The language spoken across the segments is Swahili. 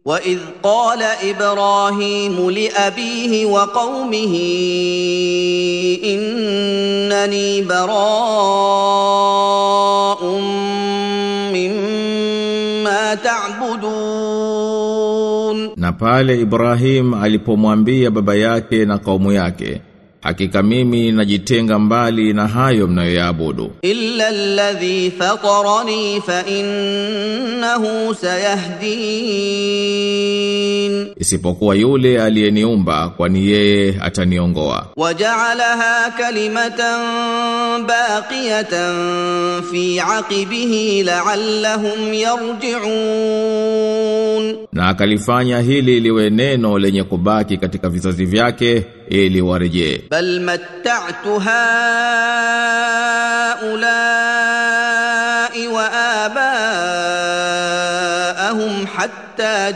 واذ قال ابراهيم لابيه وقومه انني براء مما تعبدون Na pale Ibrahim alipomwambia baba yake na kaumu yake, hakika mimi najitenga mbali na hayo mnayoyaabudu. الا الذي فطرني فانه سيهدين Isipokuwa yule aliyeniumba kwani yeye ataniongoa. وجعلها كلمه باقيه في عقبه لعلهم يرجعون Na akalifanya hili liwe neno lenye kubaki katika vizazi vyake ili warejee. بل متعت هؤلاء وآباءهم حتى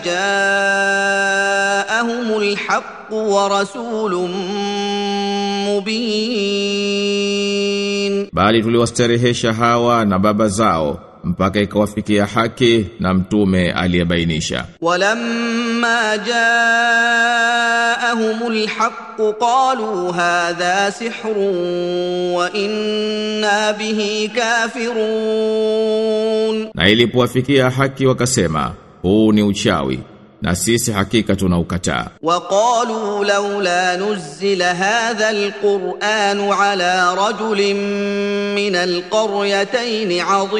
جاءهم الحق ورسول مبين Bali tuliwastarehesha hawa na baba zao mpaka ikawafikia haki na mtume aliyebainisha. ولما جاءهم الحق قالوا هذا سحر وإنا به كافرون Na ilipowafikia haki wakasema, huu ni uchawi na sisi hakika tunaukataa. وقالوا لولا نزل هذا القرآن على رجل من القريتين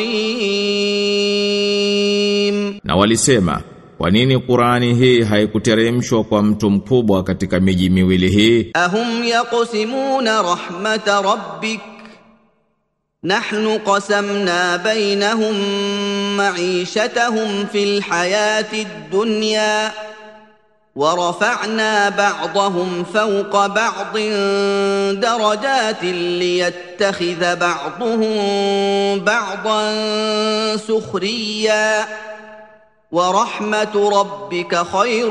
عظيم Na walisema, kwa nini Qurani hii haikuteremshwa kwa mtu mkubwa katika miji miwili hii? أهم يقسمون رحمة ربك نحن قسمنا بينهم معيشتهم في الحياة الدنيا ورفعنا بعضهم فوق بعض درجات ليتخذ بعضهم بعضا سخريا ورحمة ربك خير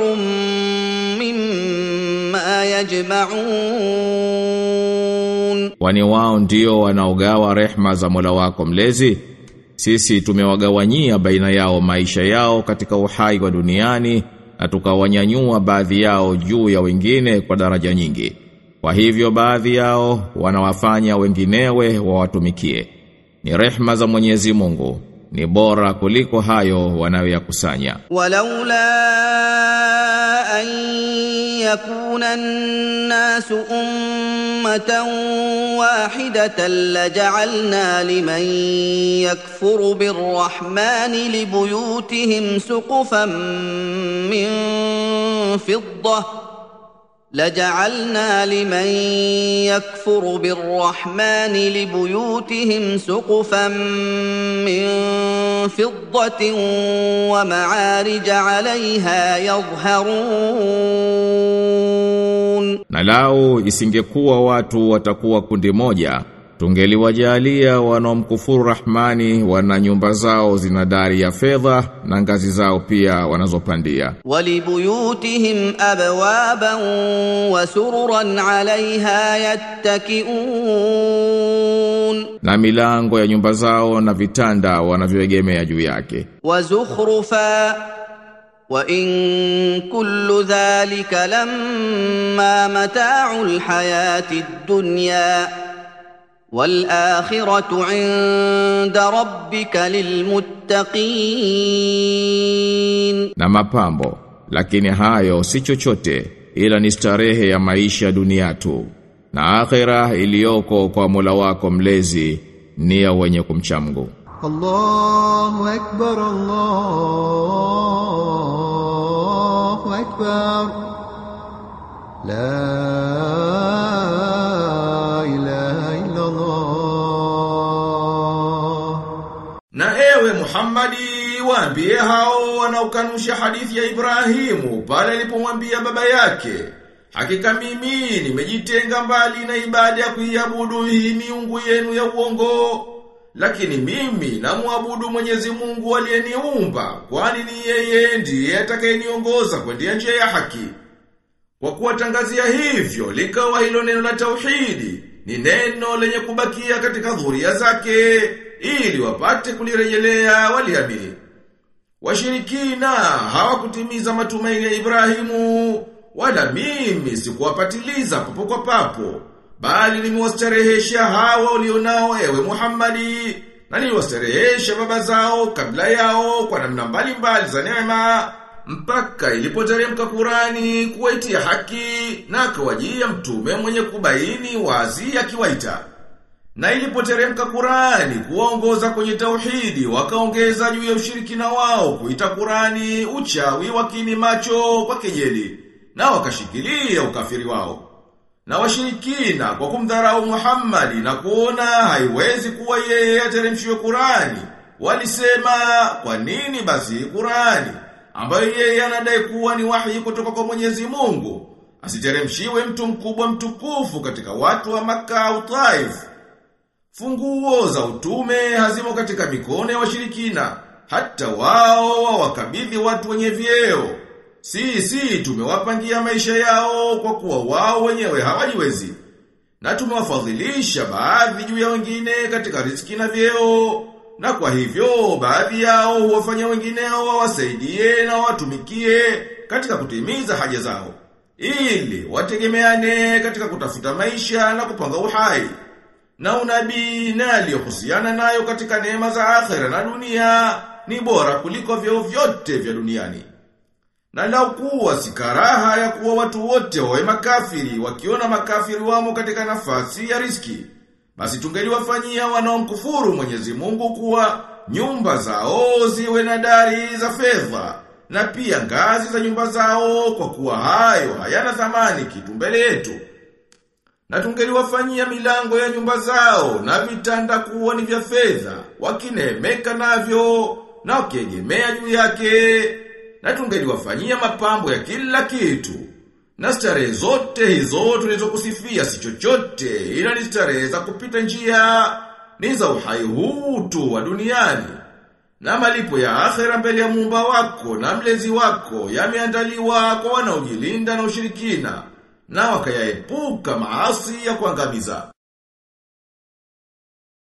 مما يجمعون Kwani wao ndio wanaogawa rehma za Mola wako mlezi? Sisi tumewagawanyia baina yao maisha yao katika uhai wa duniani na tukawanyanyua baadhi yao juu ya wengine kwa daraja nyingi. Kwa hivyo baadhi yao wanawafanya wenginewe wawatumikie. Ni rehma za Mwenyezi Mungu, ni bora kuliko hayo wanayoyakusanya. ولولا أن يكون الناس أمة واحدة لجعلنا لمن يكفر بالرحمن لبيوتهم سقفا من فضة لجعلنا لمن يكفر بالرحمن لبيوتهم سقفا من فضة ومعارج عليها يظهرون Na lau isingekuwa watu watakuwa kundi moja, tungeliwajalia wanaomkufuru Rahmani wana nyumba zao zina dari ya fedha na ngazi zao pia wanazopandia. ولبيوتهم أبوابا وسررا عليها يتكئون Na milango ya nyumba zao na vitanda wanavyoegemea juu yake. وزخرفا وان كل ذلك لما متاع الحياه الدنيا والاخره عند ربك للمتقين Na mapambo, lakini hayo si chochote ila ni starehe ya maisha dunia tu. Na akhera iliyoko kwa Mola wako mlezi ni ya wenye kumcha Mungu. الله أكبر الله أكبر لا إله إلا الله Na ewe Muhammadi waambie hao wanaokanusha hadithi ya Ibrahimu pale alipomwambia baba yake Hakika mimi nimejitenga mbali na ibada ya kuiabudu hii miungu yenu ya uongo lakini mimi namwabudu Mwenyezi Mungu aliyeniumba kwani ni yeye ndiye atakayeniongoza kwenda njia ya haki kwa kuwatangazia hivyo likawa hilo neno la tauhidi ni neno lenye kubakia katika dhuria zake ili wapate kulirejelea waliamini. Washirikina hawakutimiza matumaini ya Ibrahimu, wala mimi sikuwapatiliza papo kwa papo, bali nimewastarehesha hawa ulionao ewe Muhammadi, na niliwastarehesha baba zao kabla yao kwa namna mbalimbali za neema, mpaka ilipoteremka Kurani kuwaitia haki na akawajia mtume mwenye kubaini wazi akiwaita. Na ilipoteremka Kurani kuwaongoza kwenye tauhidi wakaongeza juu ya ushirikina wao kuita Kurani uchawi wakini macho kwa kejeli na wakashikilia ukafiri wao. Na washirikina kwa kumdharau Muhammadi na kuona haiwezi kuwa yeye ateremshiwe Kurani walisema kwa nini basi Kurani ambayo yeye anadai kuwa ni wahi kutoka kwa Mwenyezi Mungu asiteremshiwe mtu mkubwa mtukufu katika watu wa Makka au Taif Funguo za utume hazimo katika mikono ya washirikina, hata wao wawakabidhi watu wenye vyeo. Sisi tumewapangia maisha yao kwa kuwa wao wenyewe hawajiwezi. Na tumewafadhilisha baadhi juu ya wengine katika riziki na vyeo. Na kwa hivyo baadhi yao huwafanya wengineo wawasaidie na watumikie katika kutimiza haja zao. Ili wategemeane katika kutafuta maisha na kupanga uhai na unabii na aliyohusiana nayo katika neema za akhera na dunia ni bora kuliko vyeo vyote vya duniani. Na lau kuwa si karaha ya kuwa watu wote wawe makafiri wakiona makafiri wamo katika nafasi ya riski, basi tungeliwafanyia wanaomkufuru Mwenyezi Mungu kuwa nyumba zao ziwe na dari za fedha na pia ngazi za nyumba zao kwa kuwa hayo hayana thamani kitu mbele yetu. Na tungeliwafanyia milango ya nyumba zao na vitanda kuwa ni vya fedha, wakinemeka navyo na wakiegemea juu yake. Na tungeliwafanyia mapambo ya kila kitu. Na starehe zote hizo tulizokusifia si chochote ila ni starehe za kupita njia ni za uhai huu tu wa duniani. Na malipo ya akhera mbele ya muumba wako na mlezi wako yameandaliwa kwa wanaojilinda na ushirikina na wakayaepuka maasi ya kuangamiza.